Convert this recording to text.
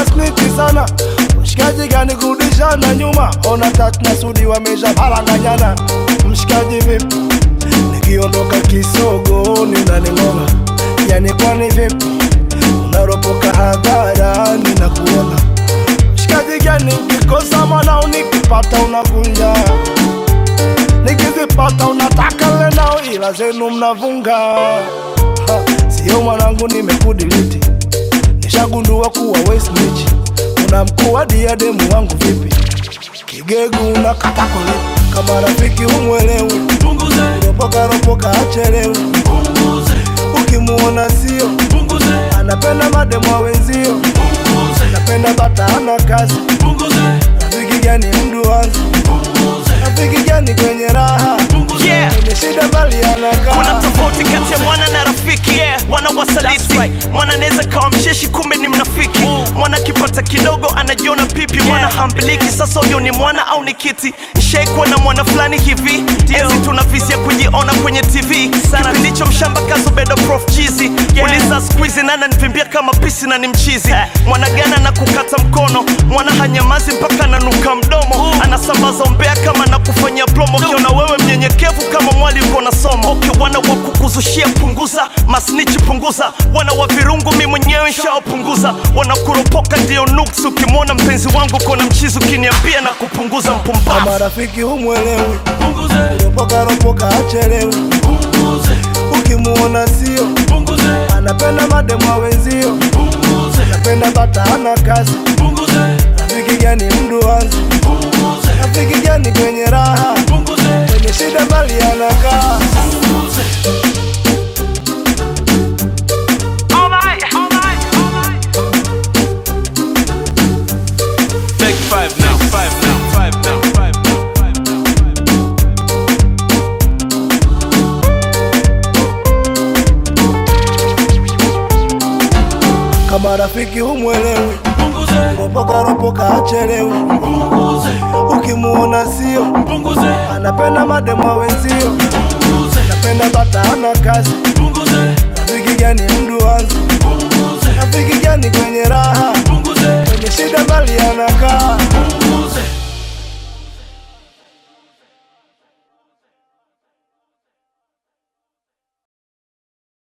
sniti sana mshikaji gani kurudishana nyuma ona tatu na sudi wamesha paranganyana mshikaji vipi nikiondoka kisogo ninaning'ola yani kwani vipi unaropoka hadharani na kuona mshikaji gani ukikosa mwanao nikipata unakunja nikizipata unataka lenao ila zenu mnavunga Ha, sio mwanangu nimekudiliti nishagundua kuwa wesnich una mkuu wa diademu wangu vipi kigegu unakata kulipi kama rafiki humwelewi punguze, ropoka ropoka achelewi punguze, ukimuona sio punguze, anapenda mademu wa wenzio punguze, anapenda bata ana kazi punguze, rafiki gani mdu wazi punguze, rafiki gani kwenye raha punguze. Yeah. kwenye shida bali kuna anakaa tofauti kati ya mwana na rafiki yeah. mwana wasaliti mwana anaweza kawa msheshi kumbe ni mnafiki mwana akipata kidogo anajiona pipi mwana hambiliki sasa huyo ni mwana au ni kiti shaikuwa na mwana fulani hivi enzi tuna visi ya kujiona kwenye tv kipindicho mshamba kazubedo prof chizi uliza skuizi nana nivimbia kama pisi na ni mchizi mwana gana na kukata mkono mwana hanyamazi mpaka nanuka mdomo anasambaza umbea kama na kufanyia plomo ukiona wewe mnyenyekevu kama mwali uko na somo okay, wana wa kukuzushia punguza masnichi punguza wana wa virungu mi mwenyewe nshaopunguza wanakuropoka ndio nuks ukimwona mpenzi wangu kona mchizi ukiniambia na kupunguza mpumbavu kama rafiki humwelewi Punguze, ropoka ropoka achelewi punguze, ukimuona sio punguze, anapenda mademu wa wenzio punguze, anapenda bata ana kazi punguze, rafiki gani mdu wazi punguze, rafiki gani kwenye raha punguze, kwenye shida bali anakaa punguze. Take five now, five now, five now, five now, five now, five now. kama rafiki humwelewi Punguze, ropoka ropoka achelewi punguze, ukimuona sio punguze, anapenda mademu wa wenzio punguze, anapenda bata ana kazi punguze, rafiki gani mdu wazi punguze, rafiki gani kwenye raha punguze, kwenye shida bali anakaa